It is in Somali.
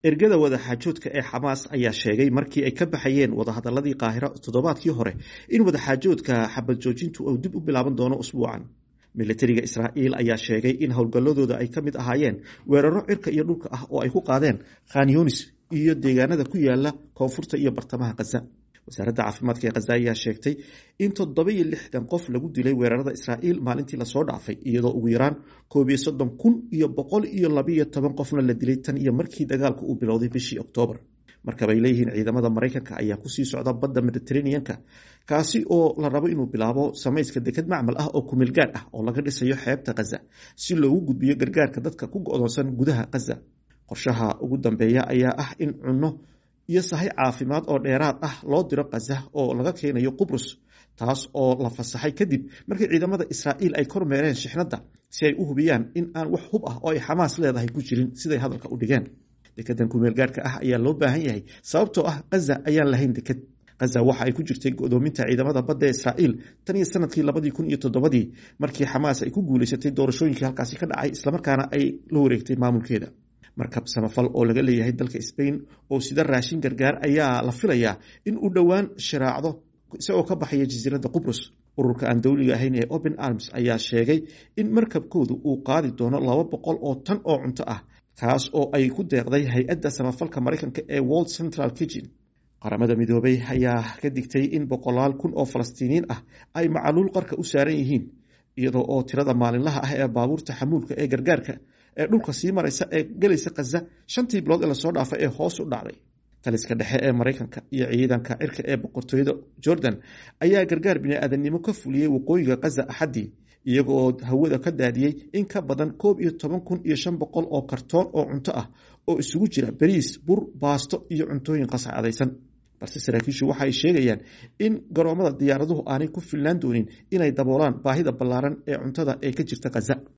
ergada wadaxaajoodka ee xamaas ayaa sheegay markii ay ka baxayeen wadahadaladii qaahiro toddobaadkii hore in wadaxaajoodka xabad joojintu uu dib u bilaaban doono usbuucan militariga israa'iil ayaa sheegay in howlgalladooda ay ka mid ahaayeen weeraro cirka iyo dhulka ah oo ay ku qaadeen khanyonis iyo deegaanada ku yaala koonfurta iyo bartamaha khaza wasaaradda caafimaadka ee khaza ayaa sheegtay in toddoba iyo lixdan qof lagu dilay weerarada israa'iil maalintii lasoo dhaafay iyadoo ugu yaraan koob iyo soddon kun iyo boqol iyo labiyo toban qofna la dilay tan iyo markii dagaalku uu bilowday bishii oktoobar markabay leeyihiin ciidamada maraykanka ayaa kusii socda badda mediteraneanka kaasi oo la rabo inuu bilaabo samayska deked macmal ah oo kumeel gaadh ah oo laga dhisayo xeebta khaza si loogu gudbiyo gargaarka dadka ku go-doonsan gudaha khaza qorshaha ugu dambeeya ayaa ah in cunno iyo sahay caafimaad oo dheeraad ah loo diro khaza oo laga keenayo qubrus taas oo la fasaxay kadib markii ciidamada israa'iil ay kormeereen shixnadda si ay u hubiyaan in aan wax hub ah oo ay xamaas leedahay ku jirin siday hadalka u dhigeen dekedan kumeel gaarhka ah ayaa loo baahan yahay sababtoo ah khaza ayaan lahayn deked khaza waxa ay ku jirtay godoominta ciidamada badda ee israa'iil tan iyo sanadkii labadii kun iyo toddobadii markii xamaas ay ku guulaysatay doorashooyinkii halkaasi ka dhacay islamarkaana ay la wareegtay maamulkeeda markab samafal oo laga leeyahay dalka sbain oo sida raashin gargaar ayaa la filayaa in uu dhowaan sharaacdo isagoo ka baxaya jasiiradda qubrus ururka aan dowliga ahayn ee open arms ayaa sheegay in markabkoodu uu qaadi doono laba boqol oo tan oo cunto ah kaas oo ay ku deeqday hay-adda samafalka maraykanka ee world central kitchen qaramada midoobay ayaa ka digtay in boqolaal kun oo falastiiniyiin ah ay macaluul qarka u saaran yihiin iyadoo oo tirada maalinlaha ah ee baabuurta xamuulka ee gargaarka ee dhulka sii maraysa ee gelaysa khaza shantii bilood ee lasoo dhaafay ee hoos u dhacday taliska dhexe ee maraykanka iyo ciidanka cirka ee boqortooyada jordan ayaa gargaar bini-aadamnimo ka fuliyey waqooyiga khaza axaddii iyaga oo hawada ka daadiyey in ka badan koob iyo toban kun iyo shan boqol oo kartoon oo cunto ah oo isugu jira bariis bur baasto iyo cuntooyin qascadaysan balse saraakiishu waxa ay sheegayaan in garoomada diyaaraduhu aanay ku filnaan doonin inay daboolaan baahida ballaaran ee cuntada ee ka jirta khaza